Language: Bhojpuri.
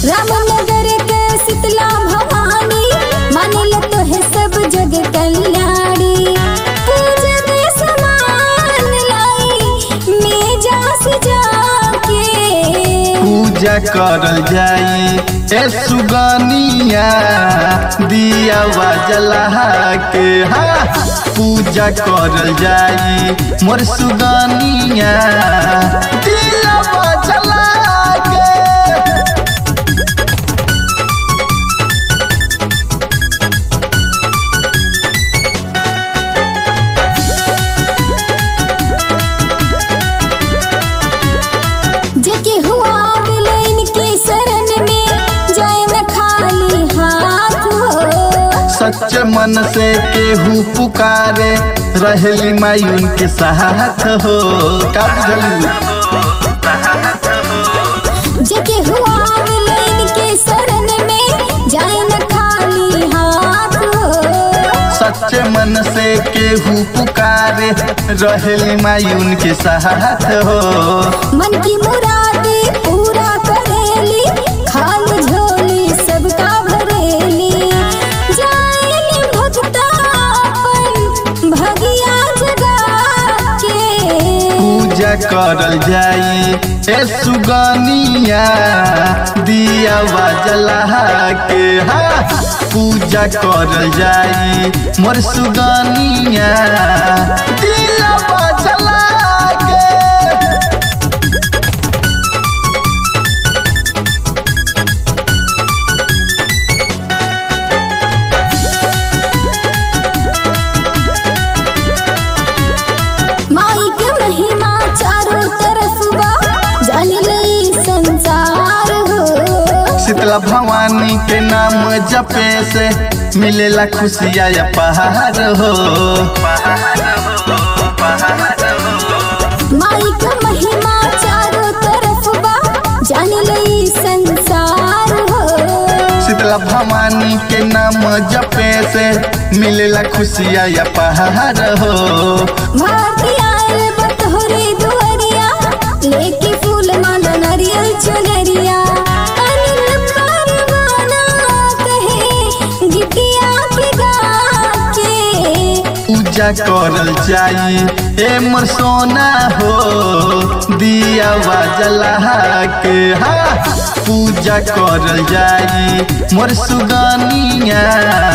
रामनगर के शीतला भवानी मानिल तो है सब जग कल्याणी पूजा में समान लाई मेजा सजा के पूजा करल जाई ए सुगनिया दिया जला के हा पूजा करल जाई मोर सुगनिया दिया जला के जेके हुआ विलेन के शरण में जाए न खाली हाथ हो सच मन से केहू पुकारे रहली माई उनके साथ हो का बुझलू जेके हुआ विलेन के शरण में जाए न खाली हाथ हो सच मन से केहू पुकारे रहली माई उनके साथ हो मन की मुरादे पूरा करेली खाली झोली सबका भरेली जाएली भक्ता अपन भगिया जगा के पूजा करल जाई ए सुगनिया दिया जला के हा पूजा करल जाई मोर सुगनिया दिया जला के माई के महिमा चारों तरफ बा जान लई संसार हो शीतला भवानी के नाम जपे से मिलेला खुशिया या पहाड़ हो माई के महिमा चारों तरफ बा जान लई संसार हो शीतला भवानी के नाम जपे से मिलेला खुशिया या पहाड़ हो भारती आयल बतोरे दुआरिया लेके फूल माला नारियल चुनरिया अनिल परवाना कहे गिटिया के गा के पूजा करल जाई ए मोर सोना हो दिया जला के हा पूजा करल जाई मोर सुगनिया